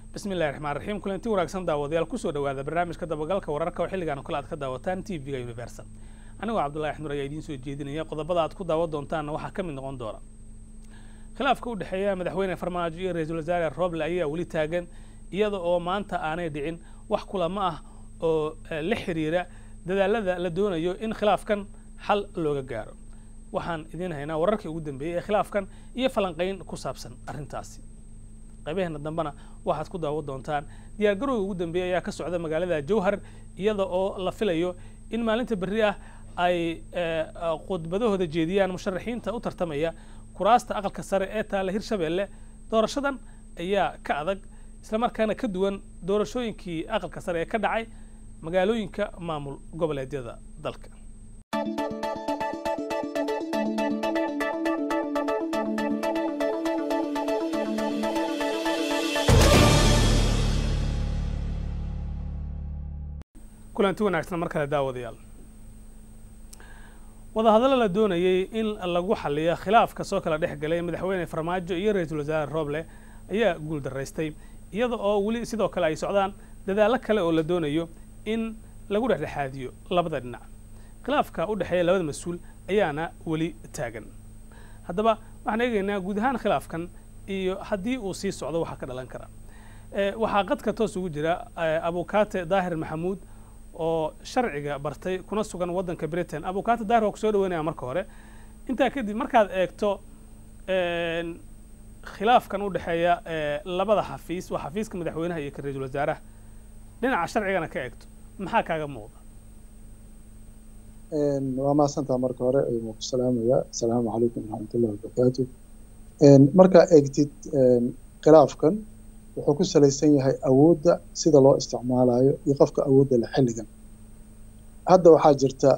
bismi illahi raxmaan raxiim kulanti wanaagsan daawadayaal kusoo dhawaada barnaamijka dabagalka wararka oo xilligan kale aad ka daawataan t v-ga universal anigoo cabdullahi axmur ayaa idiin soo jeedinaya qodobada aad ku daawan doontaanna waxaa ka mid noqon doona khilaafka u dhexeeya madaxweyne farmaajo iyo ra-iisul wasaare roble ayaa weli taagan iyada oo maanta aanay dhicin wax kulamo ah oo la xiriira dadaalada la doonayo in khilaafkan xal looga gaaro waxaan idiin haynaa wararkii ugu dambeeyey ee khilaafkan iyo falanqayn ku saabsan arrintaasi qaybaheena dambena waxaad ku daawan doontaan diyaargarowga ugu dambeeya ayaa ka socda magaalada jowhar iyada oo la filayo in maalinta berri ah ay khudbadahooda jeediyaan musharaxiinta u tartamaya kuraasta aqalka sare ee taalla hirshabeelle doorashadan ayaa ka adag islamarkaana ka duwan doorashooyinkii aqalka sare ee ka dhacay magaalooyinka maamul goboleedyada dalka kulanti wanaagsan mar kale daawadayaal wadahadallo la doonayay in lagu xaliyo khilaafka soo kala dhex galay madaxweyne farmaajo iyo ra-iisul wasaare roble ayaa guul daraystay iyada oo weli sidoo kale ay socdaan dadaallo kale oo la doonayo in lagu dhexdhexaadiyo labada dhinac khilaafka u dhexeeya labada mas-uul ayaana weli taagan haddaba waxaan eegaynaa guud ahaan khilaafkan iyo haddii uu sii socdo waxaa ka dhalan kara waxaa qadka toos ugu jira abukaate daahir maxamuud oo sharciga bartay kuna sugan waddanka britain abukaate daahir waa kusoo dhaweynaya marka hore intaa kadib markaad eegto khilaafkan u dhexeeya labada xafiis waa xafiiska madaxweynaha iyo ka ra-iisul wasaaraha dhinaca sharcigana ka eegto maxaa kaaga muuqda waa mahadsantaa marka hore waan ku salaamaya asalaamu calaykum waraxmatullahi wabarakaatu markaa eegtid khilaafkan wuxuu ku salaysan yahay awoodda sida loo isticmaalayo iyo qofka awoodda le xilligan hadda waxaa jirta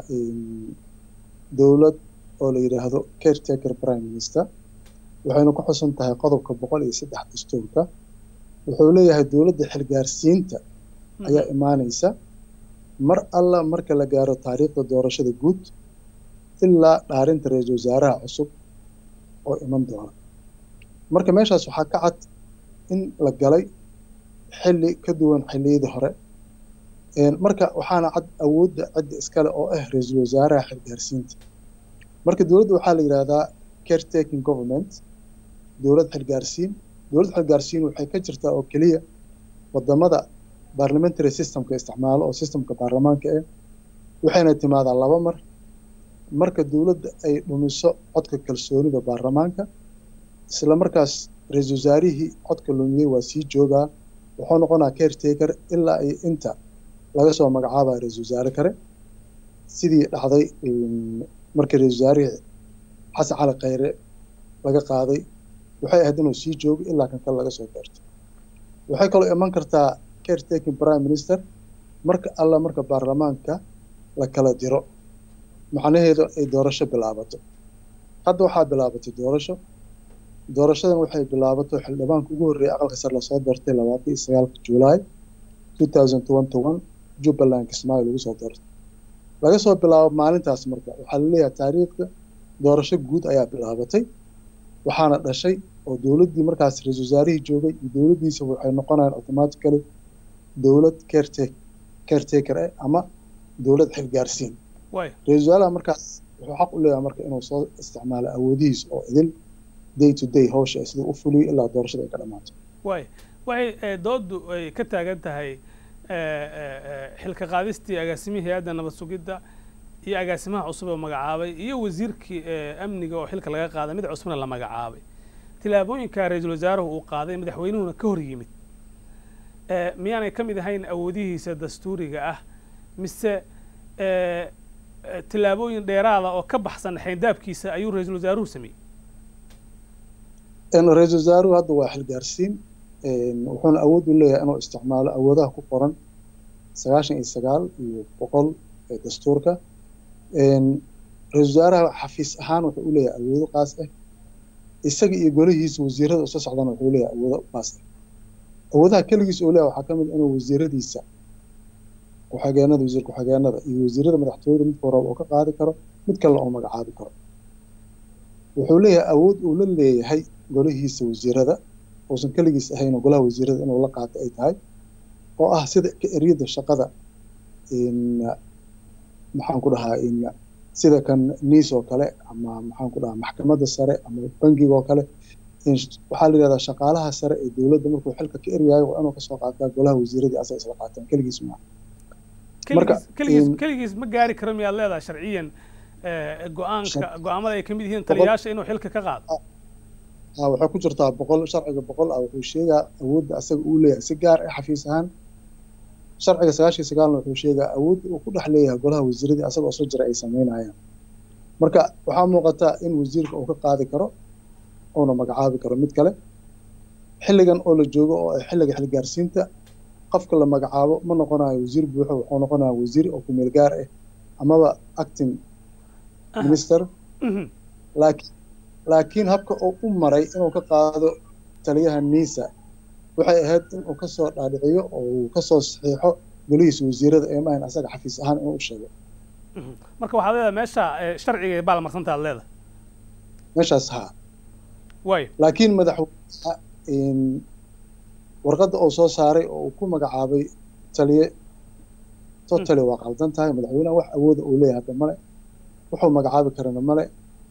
dowlad oo la yidhaahdo caretaker prime minister waxayna ku xusan tahay qodobka boqol iyo saddex dastuurka wuxuu leeyahay dowladda xilgaarsiinta ayaa imaanaysa mar alla marka la gaaro taariikhda doorashada guud ilaa dhaarinta ra-iisul wasaaraha cusub oo iman doona marka meeshaas waxaa ka cad in la galay xilli ka duwan xilliyadii hore marka waxaana cad awoodda cidda iskale oo ah ra-iisul wasaaraha xilgaarsiinta marka dowladda waxaa la yidhahdaa caretaking government dowlad xilgaarsiin dowlad xilgaarsiin waxay ka jirtaa oo keliya wadamada parliamentary systemka isticmaalo oo systemka baarlamaanka ah waxayna timaadaa laba mar marka dowladda ay dhumiso codka kalsoonida baarlamaanka isla markaas ra-iisul wasaarihii codka lumiyey waa sii joogaa wuxuu noqonaa caretaker ilaa iyo inta laga soo magacaabaya ra-iisul wasaare kale sidii dhacday markii ra-iisul wasaarihii xasan cali khayre laga qaaday waxay ahayd inuu sii joogo ilaa kan kale laga soo gaarto waxay kaloo iman kartaa caretaking prime minister marka alla marka baarlamaanka la kala diro macnaheedu ay doorasho bilaabato hadda waxaa bilaabatay doorasho doorashadan waxay bilaabato xildhibaanka ugu horreeyay aqalka sare lasoo doortay labaatan iyo sagaalka juulaay two thousand twenty one jubbaland kismaayo lagu soo doortay laga soo bilaabo maalintaas marka waxaa laleeyahay taariikhda doorasho guud ayaa bilaabatay waxaana dhashay oo dowladdii markaas ra-iisul wasaarihii joogay iyo dowladdiisa waxay noqonayaan automatically dowlad caretaker caretaker ah ama dowlad xilgaarsiin ra-iisul wasaaraha markaas wuxuu xaq u leeyahay marka inuu soo isticmaalo awoodihiis oo idil day to day hawsha siduu u fuliyo ilaa doorashada ay ka dhamaato way waxay dooddu ay ka taagan tahay xilka qaadistii agaasimihii hay-adda nabad sugidda iyo agaasimaha cusub oo magacaabay iyo wasiirkii amniga oo xilka laga qaaday mid cusubna la magacaabay tilaabooyinka ra-iisul wasaaruhu uu qaaday madaxweynuhuna ka hor yimid miyaanay ka mid ahayn awoodihiisa dastuuriga ah mise tilaabooyin dheeraada oo ka baxsan xayndaabkiisa ayuu ra-iisul wasaaruhu sameeyey ra-iisul wasaaruhu hadda waa xilgaarsiin wuxuuna awood u leeyahay inuu isticmaalo awoodaha ku qoran sagaashan iyo sagaal iyo boqol ee dastuurka ra-iisul wasaaraha xafiis ahaan wuxuu u leeyahay awoodo qaas ah isaga iyo golihiisa wasiirada usoo socdana wuxuu leeyahay awoodo qaas ah awoodaha keligiis uu leeyahay waxaa ka mid inuu wasiiradiisa ku-xigeenada wasiir ku-xigeenada iyo wasiirada madaxtooyada midka horaba oo ka qaadi karo mid kalena oo magacaabi karo wuxuu leeyahay awood uu la leeyahay golihiisa wasiirada uusan keligiis ahayn oo golaha wasiirada inuu la qaato ay tahay oo ah sida ka eryada shaqada maxaan ku dhahaa sida kan niis oo kale ama maxaan ku dhahaa maxkamadda sare ama bangiga oo kale waxaa la yidhahdaa shaqaalaha sare ee dowladda markuu xilka ka eryayo waa inuu kasoo qaataa golaha wasiiradii asaga isla qaataan keligiis maaha keligiis keligiis ma gaari karo miyaad leedahay sharciyan go-aanka go-aamada ay kamid yihiin taliyayaasha inuu xilka ka qaado waxay ku jirtaa boqol sharciga boqol ah wuxuu sheegaa awoodda asaga uu leeyahay si gaar ah xafiis ahaan sharciga sagaashiyo sagaalna wuxuu sheegaa awoodda uu ku dhex leeyahay golaha wasiiradii asagoo soo jira ay sameynayaan marka waxaa muuqataa in wasiirka uu ka qaadi karo uuna magacaabi karo mid kale xilligan oo la joogo oo ay xilliga xilgaarsiinta qofka la magacaabo ma noqonayo wasiir buuxo wuxuu noqonaya wasiir oo kumeel gaar ah amaba acting minister laakiin laakiin habka uu u maray inuu ka qaado taliyaha nisa waxay ahayd inuu kasoo dhaadhiciyo oo uu kasoo saxiixo golihiisa wasiirada ee maahan asaga xafiis ahaan inuu u sheego marka waxaad leedahay meesha sharciga baalmarsanta aad leedahay meeshaas haa way laakiin madaxweynaha warqadda uu soo saaray oo uu ku magacaabay taliye totally waa qaldan tahay madaxweynaha wax awooda uu leeyahay hadda male wuxuu magacaabi karana male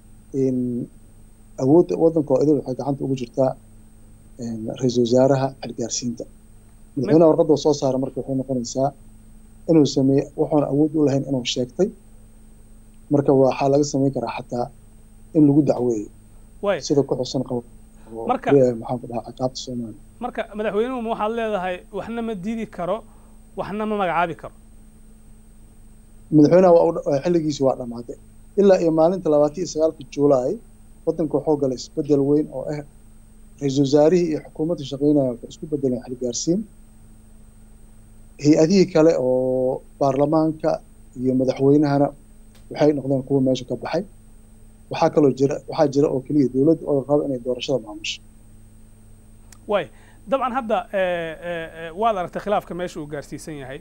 awoodda waddanka oo idil waxay gacanta ugu jirtaa ra-iisul wasaaraha xilgaarsiinta madaxweynaha warqadda uu soo saaray marka waxay noqonaysaa inuu sameeye wuxuuna awood u lahayn inuu sheegtay marka waxaa laga samayn karaa xataa in lagu dacweeyo sida ku xusan qabo marka maxaan ku dhahaa ciqaabta soomaaliya marka madaxweynuhu ma waxaad leedahay waxna ma diidi karo waxna ma magacaabi karo madaxweynaha waa xilligiisi waa dhammaatay ilaa iyo maalinta labaatan iyo sagaalka juulaay waddanka wuxuu galay isbedel weyn oo ah ra-iisul wasaarihii iyo xukuumadda shaqeynaya waxay isku bedeleen xilgaarsiin hay-adihii kale oo baarlamaanka iyo madaxweynahana waxay noqdeen kuwa meesha ka baxay waxaa kaloo jira waxaa jira oo keliya dowladda oo raba inay doorashada maamusho way dabcan hadda waad aragtay khilaafka meesha uu gaarsiisan yahay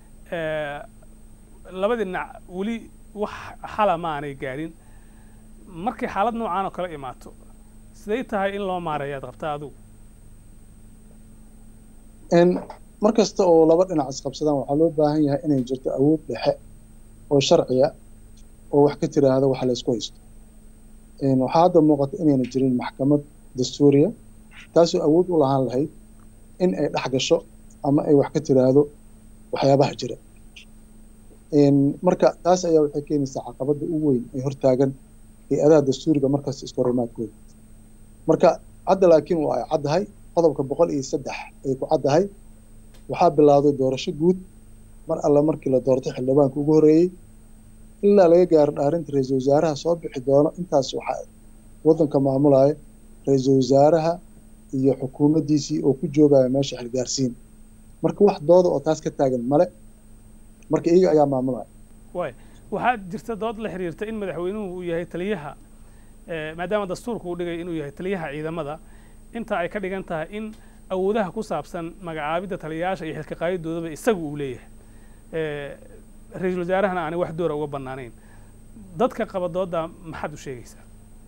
labadii dhinac weli wax xala ma aanay gaadhin markay xaalad noocaan oo kala imaato siday tahay in loo maareeyo ad qabtaa adigu mar kasta oo laba dhinac isqabsadaan waxaa loo baahan yahay inay jirto awood dhexe oo sharciya oo wax ka tiraahda waxa la isku haysto waxaa hadda muuqata inayna jirin maxkamad dastuuriya taasoo awood u lahaan lahayd in ay dhex gasho ama ay wax ka tiraahdo waxyaabaha jira marka taas ayaa waxay keenaysaa caqabadda ugu weyn ee hortaagan hay-adaha dastuuriga markasta iskahorimaadkooda marka hadda laakiin waa ay caddahay qodobka boqol iyo saddex ay ku caddahay waxaa bilowday doorasho guud mar alla markii la doortay xildhibaanka ugu horreeyey ilaa laga gaaro dhaarinta ra-iisul wasaaraha soo bixi doono intaas waxaa waddanka maamulaya ra-iisul wasaaraha iyo xukuumaddiisii oo ku joogaya meesha xilgaarsiin marka wax dooda oo taas ka taagan male marka iyaga ayaa maamulaya way waxaa jirta dood la xiriirta in madaxweynuhu uu yahay taliyaha maadaama dastuurka uu dhigay inuu yahay taliyaha ciidamada inta ay ka dhigan tahay in awoodaha ku saabsan magacaabidda taliyayaasha iyo xilka qaadidoodaba isagu uu leeyahay ra-iisul wasaarahana aanay wax doora uga bannaanayn dadka qaba dooda maxaad u sheegaysaa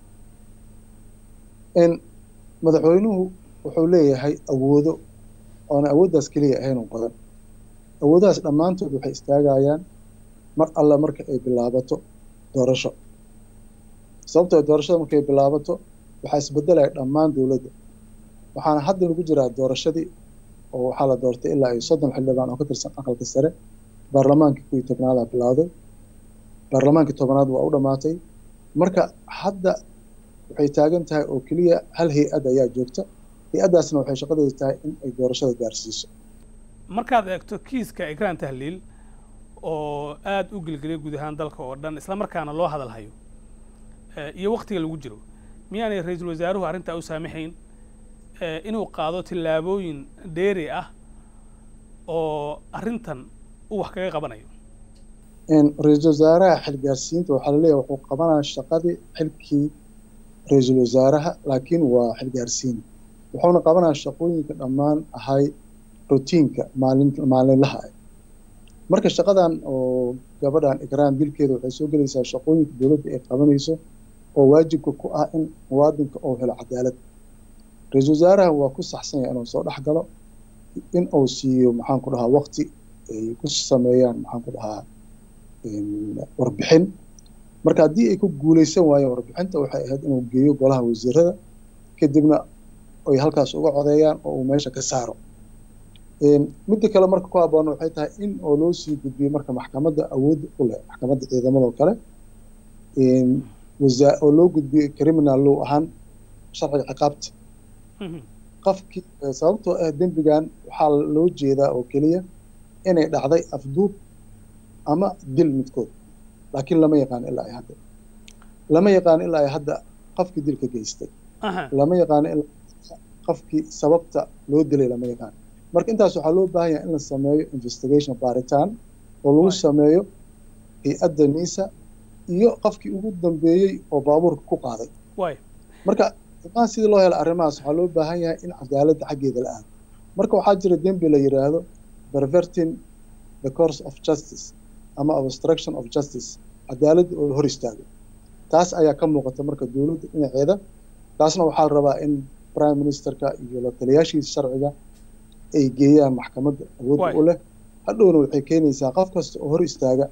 madaxweynuhu wuxuu leeyahay awoodo oona awooddaas keliya ahayn oo badan awoodahaas dhammaantood waxay istaagayaan mar alla marka ay bilaabato doorasho sababtoo doorashada markay bilaabato waxaa isbedelaya dhammaan dowladda waxaana hadda lagu jiraa doorashadii oo waxaa la doortay ilaa iyo soddon xildhibaan oo ka tirsan aqalka sare baarlamaankii kuwii tobnaadaa bilowday baarlamaankii tobnaad waa u dhammaatay marka hadda waxay taagan tahay oo keliya hal hay-ad ayaa joogta hay-addaasna waxay shaqadeedu tahay in ay doorashada gaarsiiso markaad eegto kiiska egraan tahliil oo aada u gelgeliyay guud ahaan dalka oo dhan isla markaana loo hadal hayo iyo waktiga lagu jiro miyaanay ra-iisul wasaaruhu arrintaa u saamaxayn inuu qaado tillaabooyin dheeri ah oo arrintan uu wax kaga qabanayo ra-iisul wasaaraha xilgaarsiinta waxaa laleeyahay wuxuu qabanaya shaqadii xilkii ra-iisul wasaaraha laakiin waa xilgaarsiin wuxuuna qabanaya shaqooyinka dhammaan ahay rotiinka maalin maalinlaha ah marka shaqadan oo gabadhan ikraan dilkeeda waxay soo gelaysaa shaqooyinka dowladda ay qabanayso oo waajibka ku ah in muwaadinka oo helo cadaalad ra-iisul wasaarahan waa ku saxsan yahay inuu soo dhex galo in uu siiyo maxaan ku dhahaa waqti ay ku sameeyaan maxaan ku dhahaa warbixin marka haddii ay ku guuleysan waayeen warbixinta waxay ahayd inuu geeyo golaha wasiirada kadibna ay halkaas uga codeeyaan oo uu meesha ka saaro midda kale marka ku habboon waxay tahay in oo loo sii gudbiyo marka maxkamadda awood u leh maxkamadda ciidamadoo kale oo loo gudbiyo criminal law ahaan sharciga ciqaabta qofkii sababtoo ah dembigan waxaa loo jeedaa oo keliya inay dhacday afduub ama dil midkood laakiin lama yaqaan ilaa ay hadda lama yaqaan ilaa ay hadda qofkii dilka geystay lama yaqaan ilaa qofkii sababta loo dilay lama yaqaan marka intaas waxaa loo baahan yahay in la sameeyo investigation baaritaan oo lagu sameeyo hay-adda nisa iyo qofkii ugu dambeeyey oo baabuurka ku qaaday marka imaan sidii loo helo arrimahaas waxaa loo baahan yahay in cadaaladda xaggeeda la aado marka waxaa jira dembi la yidhaahdo perverting the course of justice ama obstruction of justice cadaaladda oo hor istaago taas ayaa ka muuqata marka dowladda dhinaceeda taasna waxaa la rabaa in prime ministerka iyo la taliyaashiisa sharciga ay geeyaan maxkamadda awoodda u leh hadhowna waxay keenaysaa qof kasta oo hor istaaga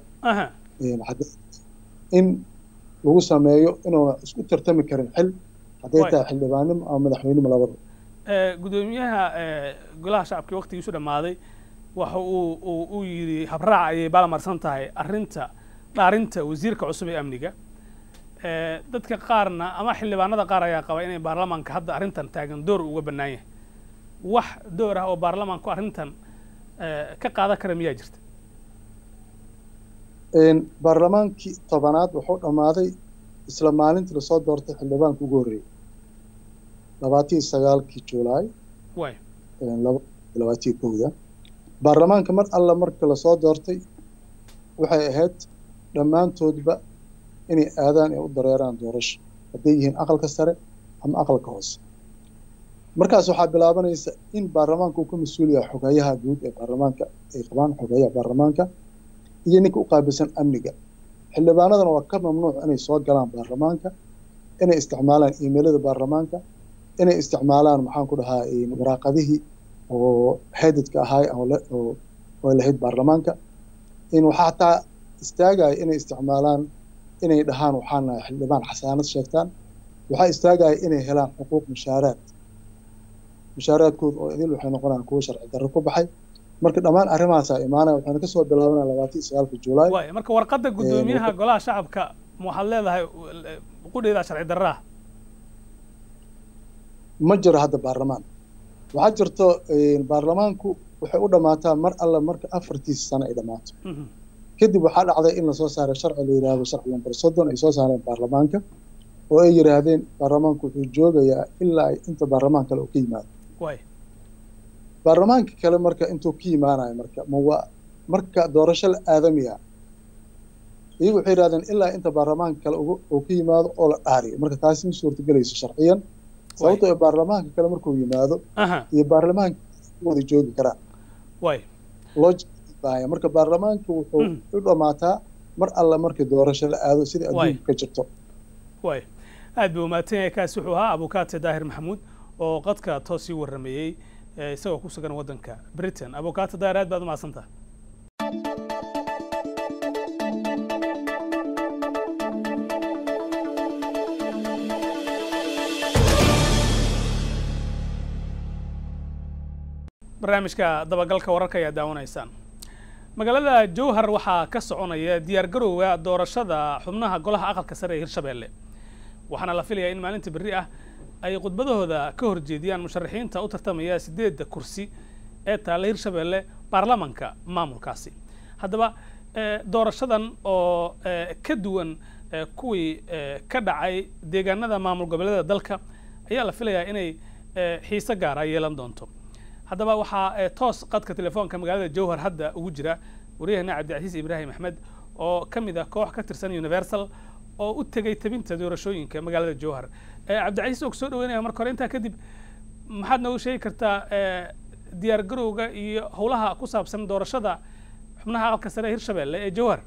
in lagu sameeyo inuuna isku tartami karin xil hadday tahay xildhibaannimo ama madaxweynimo labada gudoomiyaha golaha shacabkii waktigiisu dhammaaday waxa uu uu yidhi habraac ayay baalamarsan tahay arrinta dhaarinta wasiirka cusub ee amniga dadka qaarna ama xildhibaanada qaar ayaa qaba inay baarlamaanka hadda arrintan taagan door uga bannaan yahay wax door ah oo baarlamaanku arrintan ka qaadan kara miyaa jirta baarlamaankii tobanaad wuxuu dhammaaday isla maalintii lasoo doortay xildhibaanka ugu horreeyey labaatiyo sagaalkii julaay labaatiyo kowda baarlamaanka mar alla marka lasoo doortay waxay ahayd dhammaantoodba inay aadaan ee u dareeraan doorasho hadday yihiin aqalka sare ama aqalka hoose markaas waxaa bilaabanaysa in baarlamaanka uu ka mas-uul yahay xogeeyaha guud ee baarlamaanka ay qabaan xogeeyaha baarlamaanka iyo ninka u qaabilsan amniga xildhibaanadana waa ka mamnuuc inay soo galaan baarlamaanka inay isticmaalaan imailada baarlamaanka inay isticmaalaan maxaan ku dhahaa waraaqadihii oo headedka ahaay oo lahayd baarlamaanka in waxaa hataa istaagaya inay isticmaalaan inay dhahaan waxaan nahay xildhibaan xasaanad sheegtaan waxaa istaagaya inay helaan xuquuq mushaaraad mushaaraadkooda oo idil waxay noqonayaan kuwo sharci darro ku baxay marka dhammaan arrimahaasaa imaanaya waxaana kasoo bilaabanaya labaatan sagaalka julaay waay marka warqadda guddoomiyaha golaha shacabka waxaad leedahay qudheedaa sharci darraa ma jiro hadda baarlamaan waxaa jirto baarlamaanku waxay u dhammaataa mar alla marka afartiisa sano ay dhammaato kadib waxaa dhacday in lasoo saaray sharci la yidhaahdo sharci lambar soddon ay soo saareen baarlamaanka oo ay yidhaahdeen baarlamaanku wuxuu joogayaa ilaa inta baarlamaan kale uu ka yimaado baarlamaanka kale marka intuu ka yimaanayo marka ma waa marka doorasho la aadamiya iyagu waxay yidhahdeen ilaa inta baarlamaanka kale uu ka yimaado oo la dhaariyo marka taasi ma suurtagelayso sharciyan sababtoo ee baarlamaanka kale markuu yimaado iyo baarlamaanka wada joogi karaan loo marka baarlamaanka wuxuu u dhammaataa mar alla markii doorasho la aado sida adduunka ka jirto way aad buu umahadsan yahay kaasi wuxuu ahaa abukaate daahir maxamuud oo qadka toos sii warrameeyey isagoo ku sugan waddanka britain abukaate daahir aad baad umahadsantaha barnaamijka dabagalka wararka ayaa daawanaysaan magaalada jowhar waxaa ka soconaya diyaargarowga doorashada xubnaha golaha aqalka sare ee hirshabeelle waxaana la filayaa in maalinta berri ah ay khudbadahooda ka horjeediyaan musharaxiinta u tartamaya sideedda kursi ee taalla hirshabeelle baarlamanka maamulkaasi haddaba doorashadan oo ka duwan kuwii ka dhacay deegaanada maamul goboleeda dalka ayaa la filayaa inay xiise gaara yeelan doonto haddaba waxaa toos qadka telefoonka magaalada jowhar hadda ugu jira wariyahana cabdicasiis ibraahim axmed oo ka mid ah koox ka tirsan universal oo u tegay tabinta doorashooyinka magaalada jowhar cabdicasiis oo kusoo dhaweynaya marka hore intaa kadib maxaad noogu sheegi kartaa diyaar garowga iyo howlaha ku saabsan doorashada xubnaha aqalka sare ee hirshabelle ee jowhar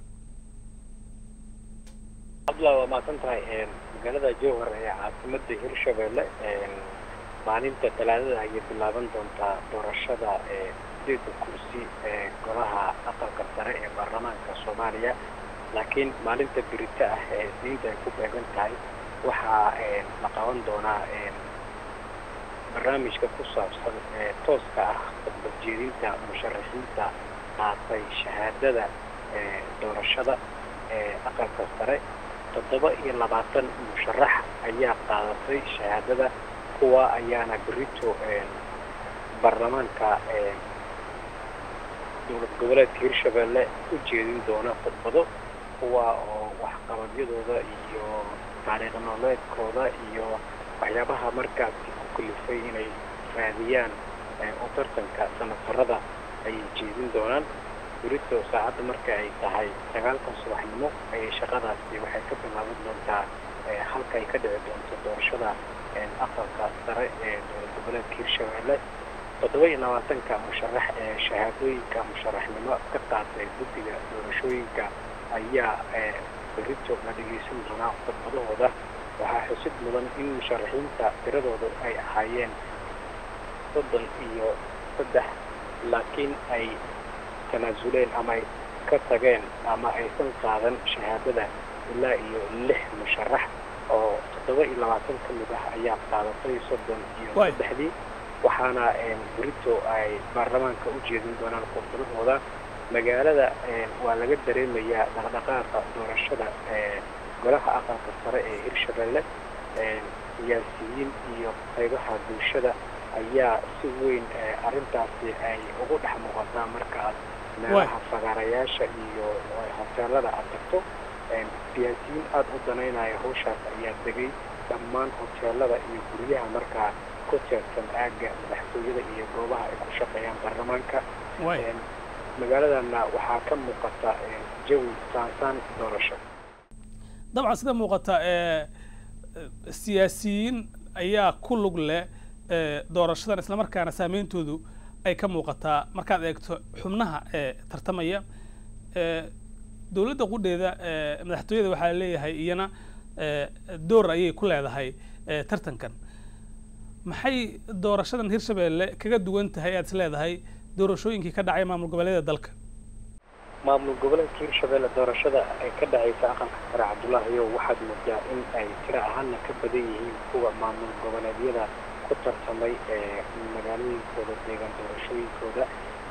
abdullah waa mahadsan tahay magaalada jowhar ee caasimada hirshabelle maalinta talaadada ayay bilaaban doontaa doorashada sideedda kursi ee golaha aqalka sare ee baarlamaanka soomaaliya laakiin maalinta birita ah ee isniinta ay ku beegan tahay waxaa la qaban doonaa barnaamijka ku saabsan ee tooska ah khudbadjeedinta musharaxiinta qaatay shahaadada ee doorashada ee aqalka sare toddoba iyo labaatan musharax ayaa qaadatay shahaadada kuwa ayaana berito baarlamaanka dowlad goboleedka hirshabelle u jeedin doona khudbado kuwa oo waxqabadyadooda iyo taariikh nololeedkooda iyo waxyaabaha markaasi ku kalifay inay raadiyaan oo tartanka sanatarada ayay jeedin doonaan berito saacadda marka ay tahay sagaalkan subaxnimo ayay shaqadaasi waxay ka bilaaban doontaa halka ay ka dhici doonto doorashada aqalka sare ee dowlad goboleedka hirshabelle toddoba iyo labaatanka musharax ee shahaadooyinka musharaxnimo ka qaatay guddiga doorashooyinka ayaa berito la dhegeysan doonaa khudbadahooda waxaa xusid mudan in musharaxiinta tiradooda ay ahaayeen soddon iyo saddex laakiin ay tanaasuleen ama ay ka tageen ama aysan qaadan shahaadada ilaa iyo lix musharax oo toddoba iyo labaatan ka mid ah ayaa qaadatay soddon iyo saddexdii waxaana berito ay baarlamaanka u jeedin doonaan khudbadahooda magaalada waa laga dareemayaa dhaqdhaqaaqa doorashada golaha aqalka sare ee hirshabelle siyaasiyiin iyo qaybaha bulshada ayaa si weyn arrintaasi ay ugu dhex muuqataa marka aad meelaha fagaarayaasha iyo hoteelada aad tagto siyaasiyiin aada u danaynaya hawshaas ayaa degay dhammaan hoteelada iyo guryaha markaa ku teersan aagga madaxtooyada iyo goobaha ay ku shaqeeyaan baarlamaanka magaaladana waxaa ka muuqata jawi saansaan doorasho dabcan sida muuqata siyaasiyiin ayaa ku lug leh doorashadan islamarkaana saameyntoodu ay ka muuqataa markaad eegto xubnaha ee tartamaya dowladda qudheeda madaxtooyada waxaa leeyahay iyana door ayay ku leedahay tartankan maxay doorashadan hirshabelle kaga duwan tahay aad is leedahay doorashooyinkii ka dhacay maamul goboleeda dalka maamul goboleedka hirshabelle doorashada ay ka dhacaysa aqalka sare cabdullaahiyo waxaad moodaa in ay tiro ahaana ka badan yihiin kuwa maamul goboleedyada ku tartamay magaalooyinkooda deegaan doorashooyinkooda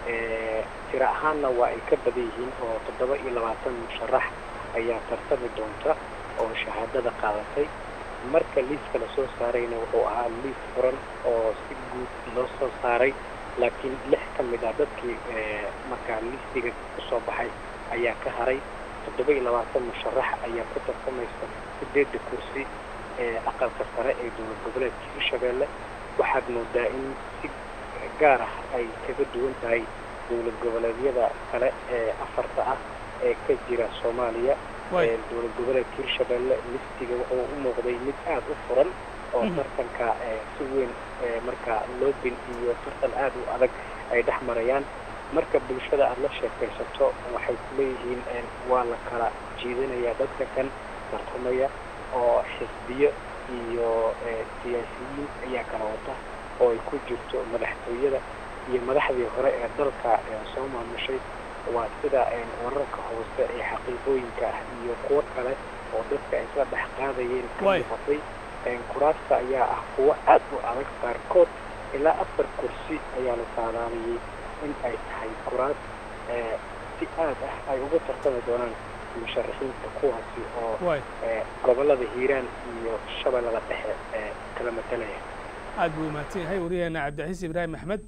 tiro ahaanna waa ay ka badan yihiin oo toddoba iyo labaatan musharax ayaa tartami doonta oo shahaadada qaadatay marka liiska lasoo saarayna wuxuu ahaa liis furan oo si guud loo soo saaray laakiin lix ka mid ah dadkii markaa liistiga kusoo baxay ayaa ka haray toddoba iyo labaatan musharax ayaa ku tartamaysa sideedda kursi ee aqalka sare ee dowlad goboleedka hirshabelle waxaad moodaa in si gaar ah ay kaga duwan tahay dowlad goboleedyada kale ee afarta ah ee ka jira soomaaliya dowlad goboleedka hirshabelle listiga wuxuu u muuqday mid aada u furan oo tartanka si weyn marka loobin iyo tartan aada u adag ay dhex marayaan marka bulshada aada la sheekaysato waxay kuleeyihiin waa la kala jiidanayaa dadka kan tartamaya oo xisbiyo iyo siyaasiyiin ayaa kala wata oo ay ku jirto madaxtooyada iyo madaxdii hore ee dalka soo maamushay waa sida wararka hoose ee xaqiiqooyinka ah iyo kuwo kale oo dadka ay isla dhex qaadayeen ka muuqatay kuraasta ayaa ah kuwo aad u adag qaarkood ilaa afar kursi ayaa la saadaaliyey in ay tahay kuraas si aad ah ay uga tartami doonaan musharaxiinta kuwaasi oo gobolada hiiraan iyo shabeellada dhexe ee kala matalaya aad buu mahadsan yahay wariyaheena cabdixasis ibraahim axmed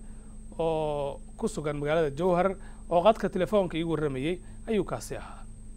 oo ku sugan magaalada jowhar oo qadka telefoonka iigu warramayey ayuu kaasi ahaa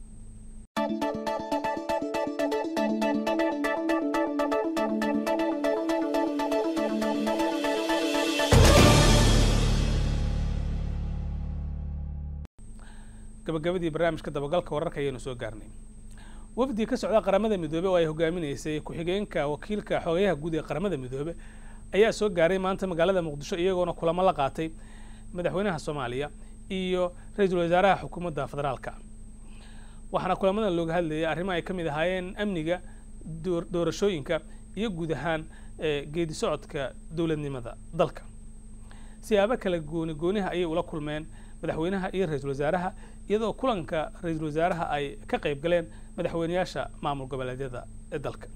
gabagabadii barnaamijka dabagalka wararka ayaanu soo gaarnay wafdi ka socda qaramada midoobe oo ay hogaaminaysay ku-xigeenka wakiilka xogayaha guud ee qaramada midoobe ayaa soo gaaray maanta magaalada muqdisho iyagoona kulamo la qaatay madaxweynaha soomaaliya iyo ra-iisul wasaaraha xukuumadda federaalka waxaana kulamadan looga hadlayay arrimo ay ka mid ahaayeen amniga doorashooyinka iyo guud ahaan geedi socodka dowladnimada dalka siyaabo kale gooni gooniha ayay ula kulmeen madaxweynaha iyo ra-iisul wasaaraha iyadoo kulanka ra-iisul wasaaraha ay ka qayb galeen madaxweyneyaasha maamul goboleedyada ee dalka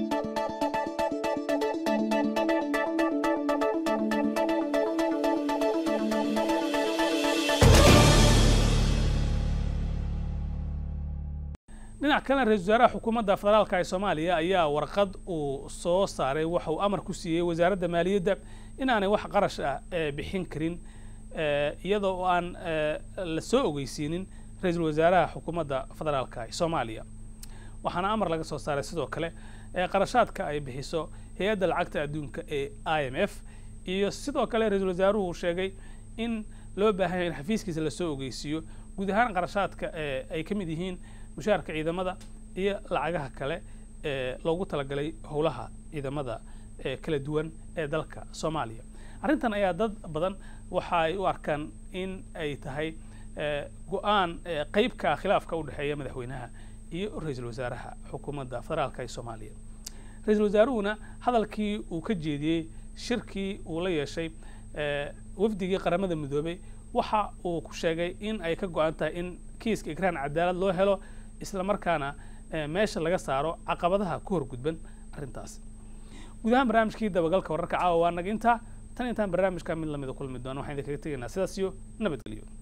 dhinac kalena ra-isul wasaaraha xukuumadda federaalka ee soomaaliya ayaa warqad uu soo saaray waxa uu amar ku siiyey wasaaradda maaliyadda inaanay wax qarash ah bixin karin iyadoo oo aan la soo ogeysiinin ra-iisul wasaaraha xukuumadda federaalka ee soomaaliya waxaana amar laga soo saaray sidoo kale qarashaadka ay bixiso hay-adda lacagta adduunka ee i m f iyo sidoo kale ra-iisul wasaaruhu sheegay in loo baahanya in xafiiskiisa lasoo ogeysiiyo guud ahaan qarashaadka ay ka mid yihiin mushaarka ciidamada iyo lacagaha kale ee loogu talagalay howlaha ciidamada kala duwan ee dalka soomaaliya arrintan ayaa dad badan waxa ay u arkaan in ay tahay go-aan qeyb ka ah khilaafka u dhexeeya madaxweynaha iyo ra-iisul wasaaraha xukuumadda federaalka ee soomaaliya ra-iisul wasaaruhuna hadalkii uu ka jeediyey shirkii uu la yeeshay wafdigii qaramada midoobay waxa uu ku sheegay in ay ka go-an tahay in kiiska ikraan cadaalad loo helo isla markaana meesha laga saaro caqabadaha ku horgudban arrintaas guud ahaan barnaamijkii dabagalka wararka caawa waa naga intaa tan intaan barnaamijka mid lamida kulmi doono waxaan idinkaga tegaynaa sidaas iyo nabadgelyo